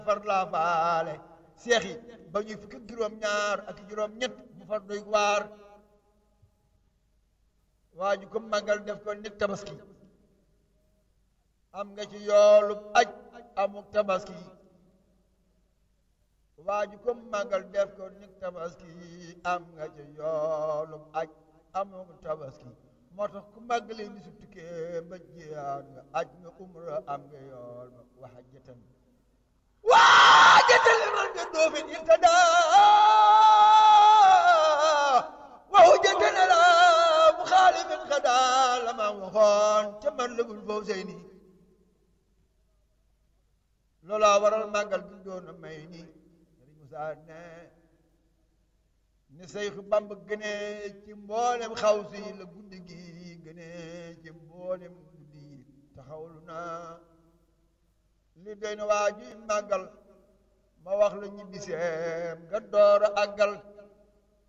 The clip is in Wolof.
far laa faale seex yi ba ñuy fukki juróom ñaar ak juróom ñett mu far doy waar waa ju ko màggal def ko nit tabaski am nga ci yoolu aj amuk tabaski waa ju ko màggal def ko nit tabaski am nga ci yoolu aj amuk tabaski moo tax ku màggalee ni su tukkee ba jiyaat nga aj nga umra am nga yool ba waxajatan waajatan liman bi doofin irtada wa hujjatan ala muxaalifin xada la ma waxoon ca man lëgul foofu sey nii loolaa waral màggal gi doon a may nii Sëriñ Musaa ne ni Seyxu Bamba gënee ci mboolem xaw si la guddi gi gënee ci mboolem guddi yi taxawlu naa li doy na waa ji màggal ma wax la ñibbiseem nga door a àggal